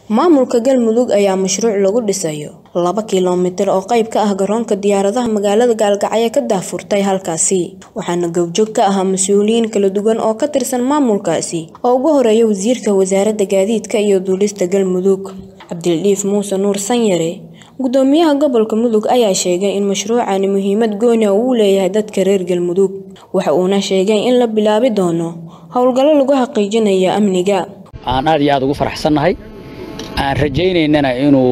Maamulka Galmudug ayaa mashruuc lagu dhisayo laba kiiloomitir oo qayb ka ah garoonka diyaaradaha magaalada Gaalgacyo ka daahfurtay halkaasi waxaana goobjoog ka ahaa mas'uuliyiin kala duwan oo ka tirsan maamulkaasi oo ugu horeeya wasiirka wasaaradda gaadiidka iyo duulista Galmudug Cabdildiif Muuse Nuur Sanyare gudoomiyaha gobolka Mudug ayaa sheegay in mashruucani muhiimad gooni ah u leeyahay dadka reer Galmudug waxa uuna sheegay in la bilaabi doono howlgallo lagu xaqiijinayo amniga aan aad iyo aad ugu faraxsannahay aan rajaynaynana inuu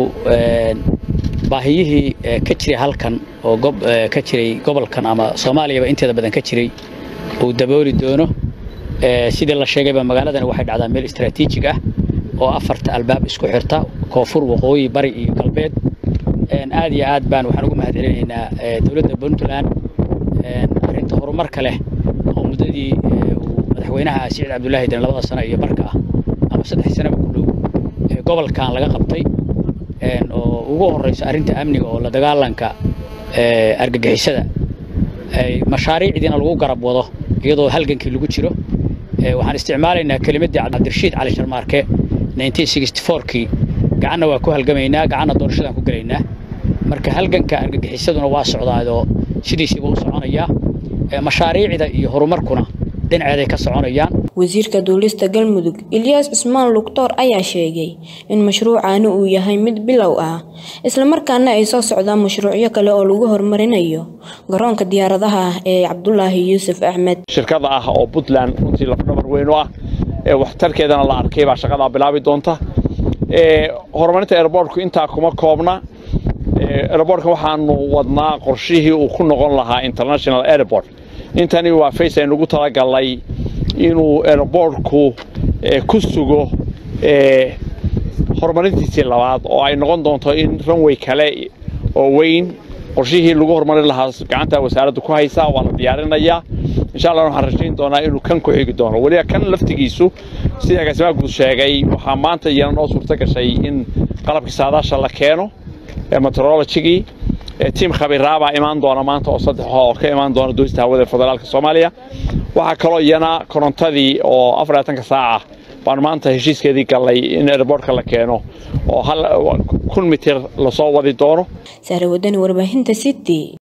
baahiyihii ka jiray halkan oo ka jiray gobolkan ama soomaaliyaba inteeda badan ka jiray uu dabooli doono sidii la sheegayba magaaladani waxay dhacdaa meel istaraatiijig ah oo afarta albaab isku xirta koonfur waqooyi bari iyo galbeed aad iyo aad baan waxaan ugu mahad celinaynaa dowladda puntland arrinta horumarka leh oo muddadii madaxweynaha siciid cabdulaahi dan labada sano iyo barka ah ama saddex sanaba ku dhow gobolkan laga qabtay oo ugu horeyso arrinta amniga oo la dagaalanka argagixisada mashaariicdiina lagu garab wado iyadoo halgankii lagu jiro waxaan isticmaalaynaa kelimaddii cabdirashiid cali sharmaarke 1964kii gacanna waa ku halgamaynaa gacanna doorashadaan ku gelaynaa marka halganka argagixisaduna waa socdaadoo sidiisiiba u soconayaa mashaariicda iyo horumarkuna dhinaceeday ka soconayaan wasiirka duulista galmudug ilyaas cismaan lugtoor ayaa sheegay in mashruucani uu yahay mid bilow ah islamarkaana ay soo socdaan mashruucyo kale oo lagu horumarinayo garoonka diyaaradaha ah ee cabdulaahi yuusuf axmed shirkada ah oo puntland runtii lafdhabar weyn u ah waxtarkeedana la arkay baa shaqadaa bilaabi doonta horumarinta airbortku intaa kuma koobna airbortka waxaanu wadnaa qorshihii uu ku noqon lahaa international airport intani waa face aynu ugu talagalnay inuu airbortku ku sugo horumarintiisii labaad oo ay noqon doonto in runway kale oo weyn qorshihii lagu horumarin lahaa gacanta wasaaraddu ku haysaa waa la diyaarinayaa insha allah waxaan rajayn doonaa inuu kan ku xigi doono weliba kan laftigiisu sida agaasimaha guud sheegay waxaa maanta iyana noo suurto gashay in qalabkii saadaasha la keeno meteorologigii tiim khabiraabaa imaan doona maanta oo saddex oo ka imaan doona doonista hawada federaalka soomaaliya waxaa kaloo iyana korontadii oo afar labaatanka saaca baan maanta heshiiskeedii gallay in airbortka la keeno oo kun mitir lasoo wadi doono sahre wadani warbaahinta city